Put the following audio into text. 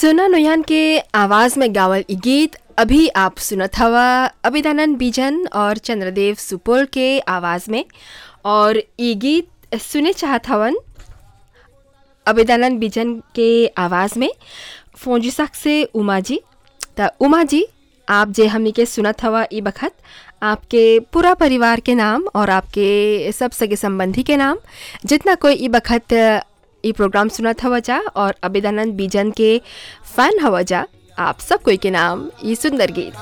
सुना नुयान के आवाज़ में गावल इ गीत अभी आप सुनत हवा अभिदानंद बीजन और चंद्रदेव सुपोल के आवाज़ में और इ गीत सुने चाहत हवन अभिदानंद बीजन के आवाज़ में फोंजिसक से उमा जी त उमा जी आप जे हमनी के सुनत हवा ई बखत आपके पूरा परिवार के नाम और आपके सब सगे संबंधी के नाम जितना कोई ई बखत ई प्रोग्राम सुनत हवा जा और अभिदानंद बीजन के फैन हवा जा आप सब कोई के नाम ई सुंदर गीत